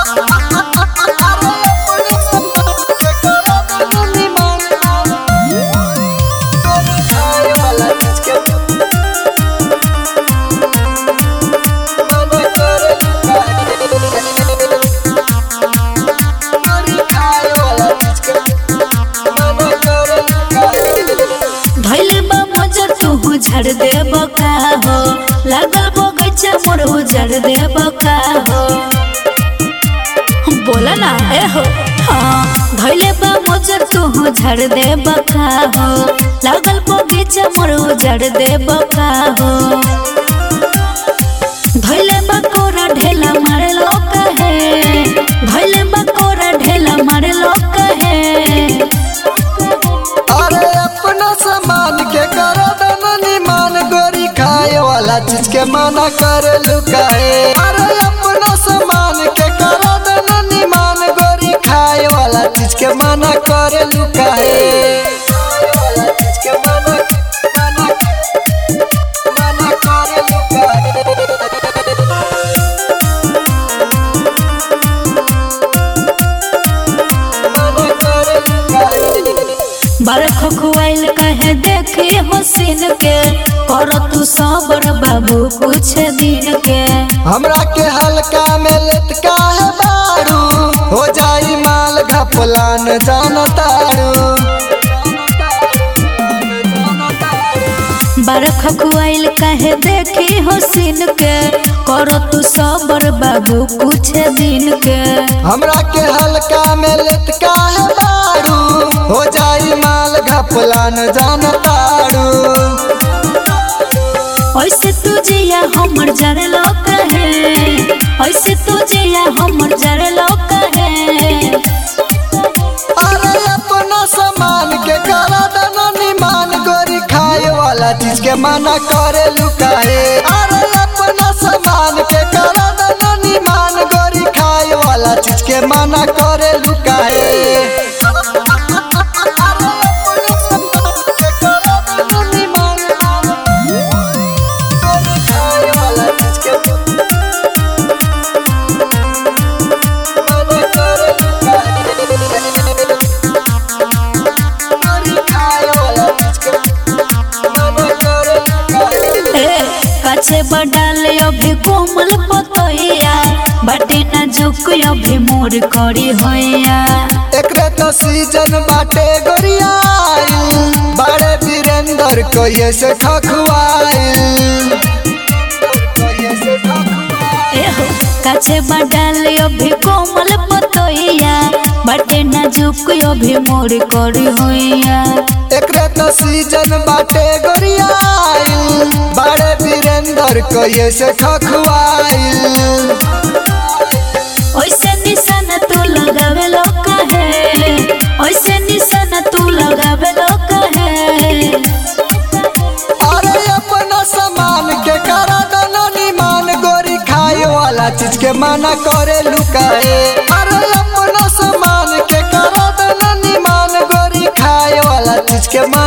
धैले बा मजर तू झड़ दे बका हो लागल बगैचा मोर उजड़ दे बका हो बोला ना ए हो हाँ धैले बा मजर तू झड़ दे बका हो लागल बगैचा मोर उजड़ दे बका हो धैले बा कोरा ढेला मारे लो कहे धैले बा कोरा ढेला मारे लो कहे अरे अपना सामान के करो दना निमान गोरी खाए वाला चीज के मना कर लुकाए अरे अपना सामान के करो दना निमान गोरी खाए वाला चीज के मना कर लुकाए खाए वाला चीज के मना मना मना कर लुकाए मना कर लुकाए बरख खुआइल कहे देखे हसीन के कर तू सबर बाबू कुछ दिन के हमरा के हल्का में लटका है बारू हो जाई माल घपलान जानतारू बरख खुआइल कहे देखे हसीन के कर तू सबर बाबू कुछ दिन के हमरा के हल्का में लटका है बारू हो जाई माल घपलान जानतारू ऐसे तू जिया हमर जरे लो कहे ऐसे तू जिया हमर जरे लो कहे अरे अपना सामान के करा दना निमान गोरी खाए वाला चीज के मना करे लुकाए अरे अपना सामान के करा दना निमान गोरी खाए वाला चीज के मना करे लुकाए खाए वाला चीज के मना करे लुकाए ए काछे बडाल अभी कोमल पतोया बाटे ना झुक अभी मोर करी होया एकरे तो सीजन बाटे गोरियाइल बड़े वीरेंद्र कोये से खखवाइल एहो काछे बडाल अभी कोमल पतोया बाटे ना झुक अभी मोर करी होया एकरे तो सीजन बाटे गोरियाइल बड़े वीरेंद्र कोये से खखवाइल ओइसे निशान तू लगावे लो कहे ओइसे निशान तू लगावे लो कहे अरे अपना सामान के करा दना निमान गोरी खाए वाला चीज के मना करे लुकाए अरे अपना सामान के करा दना निमान गोरी खाए वाला चीज के मना